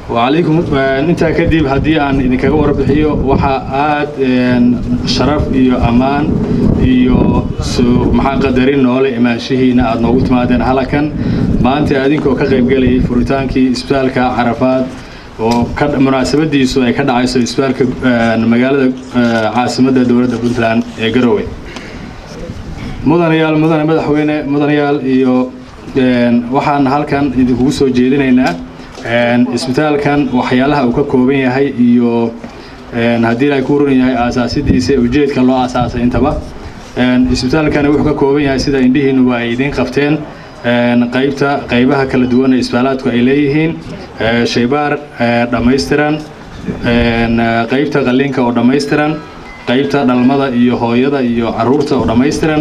wacalaykum intaa kadib haddii aan idinkaga warbixiyo waxaa aad sharaf iyo ammaan iyo maxaa qadarin noole imaanshihiina aad noogu timaadeen halakan maanta adinkoo ka qaybgelayay furitaankii isbitaalka carafaad oo munaasabadiisu ay ka dhacayso isbitaalka magaalada caasimadda dowladda puntland ee garowe mudanayaal mudane madaxweyne mudanayaal iyo waxaan halkan idinkugu soo jeedinaynaa isbitaalkan waxyaalaha uu ka kooban yahay iyo haddii ay ku ran yahay aasaasidiisa ujeedka loo aasaasay intaba isbitaalkani wuxuu ka kooban yahay sida indhihiinuba ay idiin qabteen qaybta qaybaha kala duwan ee isbitaalaadku ay leeyihiin shaybaar dhammaystiran qaybta qalliinka oo dhammaystiran qaybta dhalmada iyo hooyada iyo caruurta oo dhammaystiran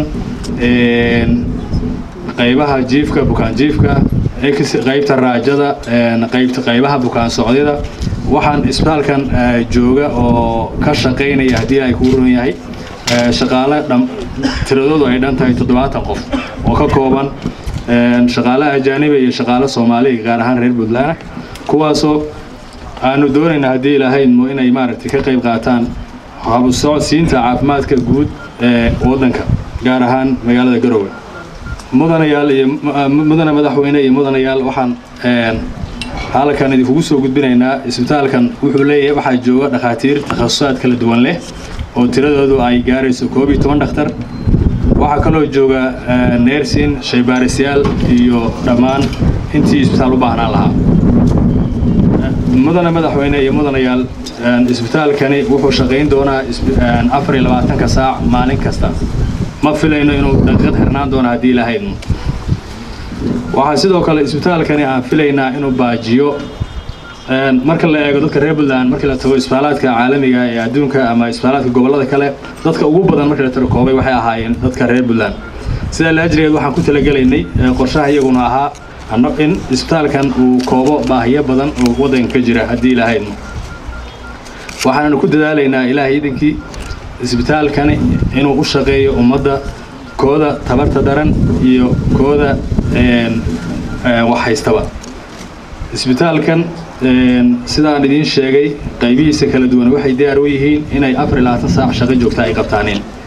qaybaha jiifka bukaan jiifka qaybta raajada qaybta qaybaha bukaan socdyada waxaan isbitaalkan jooga oo ka shaqaynaya haddii ay kuu ron yahay shaqaale tiradoodu ay dhan tahay toddobaatan qof oo ka kooban shaqaale ajaaniba iyo shaqaale soomaaliya gaar ahaan reer puntland kuwaasoo aanu doonayna haddii ilahaydmo inay maaragtay ka qayb qaataan habusocodsiinta caafimaadka guud ee waddanka gaar ahaan magaalada garowe mudanayaal iyo mudane madaxweyne iyo mudanayaal waxaan halkan idinkugu soo gudbinaynaa isbitaalkan wuxuu leeyahay waxaa jooga dhakhaatiir takhasusaad kala duwan leh oo tiradoodu ay gaarayso koob iyo toban dhakhtar waxaa kaloo jooga neersin shaybaarisyaal iyo dhammaan intii isbitaal u baahnaan lahaa mudane madaxweyne iyo mudanayaal isbitaalkani wuxuu shaqayn doonaa afar iyo labaatanka saac maalin kasta ma filayno inuu daqiiqad xirnaan doono haddii ilahaydno waxaa sidoo kale isbitaalkani aan filaynaa inuu baajiyo marka la eego dadka reer puntland markii la tago isbitaalaadka caalamiga ee adduunka ama isbitaalaadka gobollada kale dadka ugu badan markii la tiro koobay waxay ahaayeen dadka reer puntland sidaa laajrigeed waxaan ku talagelaynay qorshaha iyaguna ahaa in isbitaalkan uu koobo baahiyo badan oo waddanka ka jira haddii ilahaydno waxaananu ku dadaalaynaa ilaahay idinkii isbitaalkani inuu u shaqeeyo ummadda kooda tabarta daran iyo kooda wax haystaba isbitaalkan sidaan idiin sheegay qaybihiisa kala duwan waxay diyaar u yihiin inay afar iyo labaatan saac shaqo joogta ay qabtaaneen